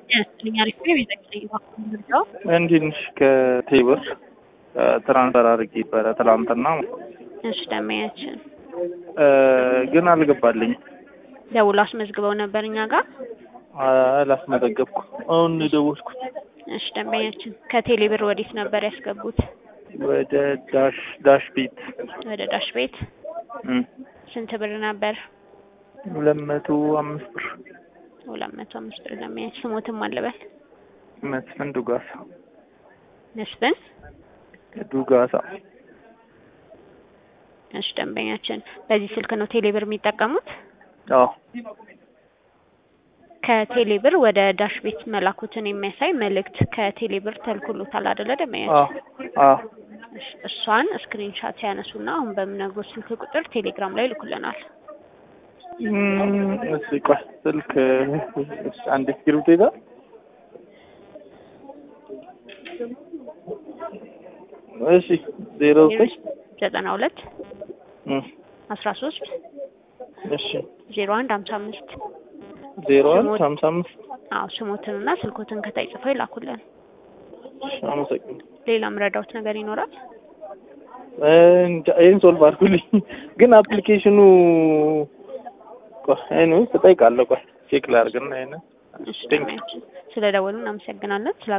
ያስልኛል እኮ የቤተክርስቲያን እባክዎን ምርጫው እንዲህ ነሽ ከቴብር ትራንስፈር አድርጌ ነበረ ትላንትና እሺ ደንበኛችን እ ግን አልገባልኝም። ደውሎ አስመዝግበው ነበር እኛ ጋር አላስመዘገብኩ አሁን ነው የደወልኩት። እሺ ደንበኛችን ከቴሌ ብር ወዴት ነበር ያስገቡት? ወደ ዳሽ ዳሽ ቤት ወደ ዳሽ ቤት እም፣ ስንት ብር ነበር? ሁለት መቶ አምስት ብር ሁለት መቶ አምስት ብር ደንበኛችን ስሞትም አለበል መስፍን ዱጋሳ መስፍን ዱጋሳ እሺ ደንበኛችን በዚህ ስልክ ነው ቴሌ ብር የሚጠቀሙት? አዎ ከቴሌ ብር ወደ ዳሽ ቤት መላኩትን የሚያሳይ መልእክት ከቴሌ ብር ተልኮሎታል አይደለ ደንበኛችን? አዎ አዎ እሺ፣ እሷን ስክሪንሻት ያነሱና አሁን በምነግሮት ስልክ ቁጥር ቴሌግራም ላይ ይልኩልናል። እም፣ እሺ ቆይ ስልክ እሺ፣ አንድ እስክሪብቶ ይዛ እሺ ዜሮ ዘጠኝ ዘጠና ሁለት እም፣ አስራ ሶስት እሺ ዜሮ አንድ ሀምሳ አምስት ዜሮ አንድ ሀምሳ አምስት አዎ ስሞትንና ስልኮትን ከታይ ጽፈው ይላኩልን። እሺ፣ አመሰግናለሁ። ሌላ ምረዳውት ነገር ይኖራል? እ፣ እንጃ ይሄን ሶልቭ አድርጉልኝ። ግን አፕሊኬሽኑ ቆይ ኤኒዌይስ እጠይቃለሁ። ቆይ ቼክ ላድርግና ይሄንን እሺ ደንበኛችን ስለ ደወሉ እናመሰግናለን። ስለ